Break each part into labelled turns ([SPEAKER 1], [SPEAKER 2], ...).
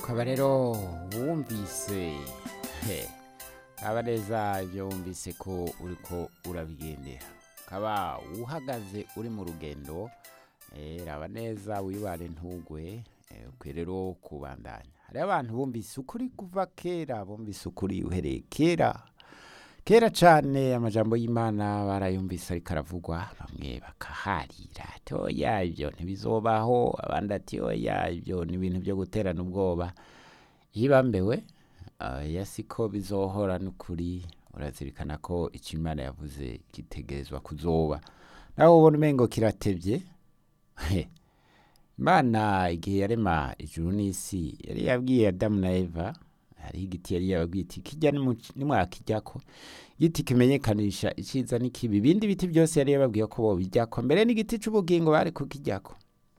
[SPEAKER 1] ukaba rero wumvise he aba neza ibyo wumvise ko uriko urabigendera ukaba uhagaze uri mu rugendo eh, raba neza wibare ntugwe eh, ukwiye rero kubandanya hariho abantu bumvise ukuri kuva kera bumvise ukuri uhereye kera kera cane amajambo y'imana barayumvise ariko aravugwa bamwe bakaharira ati oya ibyo ntibizobaho abandi ati oya ibyo ni ibintu byo guterana ubwoba yibambewe oya siko bizohora n'ukuri urazirikana ko icyo imana yavuze gitegerezwa kuzoba nawe ubona umengo kiratevye He. imana igihe yarema ijuru n'isi yari yabwiye adamu na eva hariho igiti yari yababwiye iti kijya nimu- nimwakijyako igiti kimenyekanisha iciza n'ikibi ibindi biti byose yari yababwiye ko bobijyako mbere n'igiti c'ubugingo bari kukijyako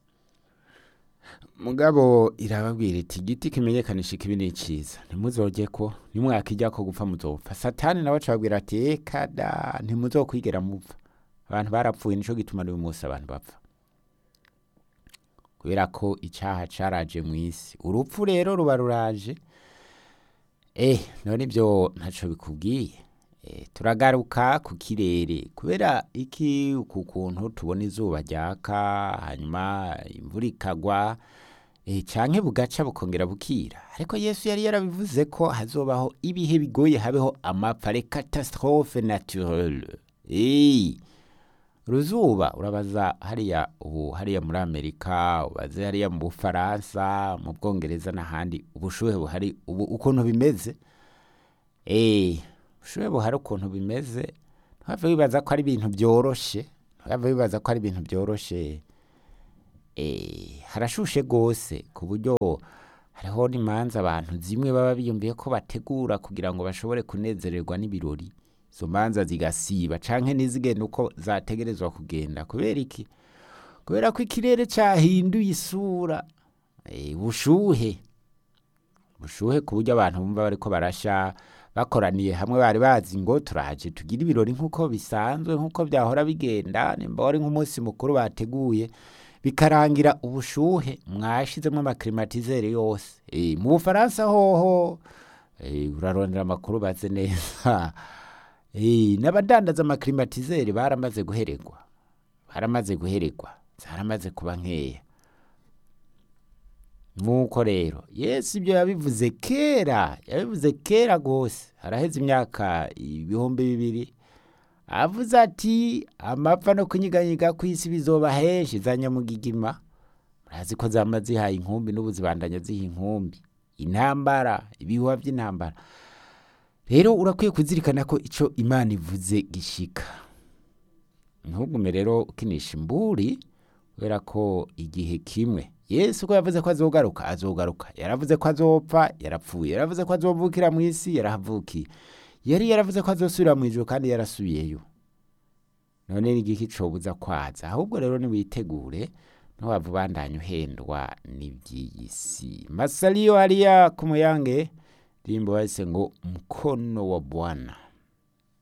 [SPEAKER 1] mugabo irababwira iti igiti kimenyekanisha ikibi n'iciza ntimuzojyeko nimwakijyako gupfa muzopfa satani nawe acababwira ati eka da ntimuzokwigera mupfa abantu barapfuye nico gituma n'uyu munsi abantu bapfa kubera ko icyaha caraje mu isi urupfu rero ruba ruraje eh none ibyo ntaco bikubwiye eh, turagaruka ku kirere kubera iki ku kuntu tubona izuba ryaka hanyuma imvura ikagwa eh, canke bugaca bukongera bukira ariko yesu yari yarabivuze ko hazobaho ibihe bigoye habeho amapfa les catastrophe naturelle eh, uruzuba urabaza hariya ubu hariya muri amerika ubaze hariya mu bufaransa mu bwongereza n'ahandi ubushuhe buhari ubu ukuntu bimeze eh ubushuhe buhari ukuntu bimeze ntihave wibaza ko ari ibintu byoroshe ntihave wibaza ko ari ibintu byoroshe eh harashushe gose ku buryo hariho n'imanza abantu zimwe baba biyumviye ko bategura kugira ngo bashobore kunezererwa n'ibirori izo manza zigasiba canke ntizigenda uko zategerezwa kugenda kubera iki kubera ko ikirere cahinduye isura eh, ubushuhe ubushuhe ku buryo abantu bumva bariko barasha bakoraniye hamwe bari bazi ngo turaje tugire ibirori nk'uko bisanzwe nk'uko byahora bigenda nimba wari nk'umunsi mukuru bateguye bikarangira ubushuhe mwashizemo amaklimatizeri yose eh, mu bufaransa hoho eh, urarondera amakuru baze neza Eh, n'abadandaza amaklimatizeri baramaze guheregwa baramaze guheregwa zaramaze kuba nkeya nk'uko rero yesu ibyo yabivuze kera yabivuze kera rwose haraheze imyaka ibihumbi bibiri avuze ati amapfa no kunyiganyiga ku isi bizoba henshi za nyamugigima murazi ko zama zihaye inkumbi n'ubu zibandanya ziha inkumbi intambara ibihuha by'intambara rero urakwiye kuzirikana ko icyo imana ivuze gishika ntugume rero ukinisha imburi kubera ko igihe kimwe yesu ko yavuze ko azogaruka azogaruka yaravuze ko azopfa yarapfuye yaravuze ko azovukira mu isi yarahavukiye yari yaravuze ko azosubira mu ijoro kandi yarasubiyeyo none ni igiki cobuza kwaza ahubwo rero niwitegure ntiwava ubandanya uhendwa n'iby'iyi si masalio hariya ku muyange rimbo bahise ngo mkono wa bwana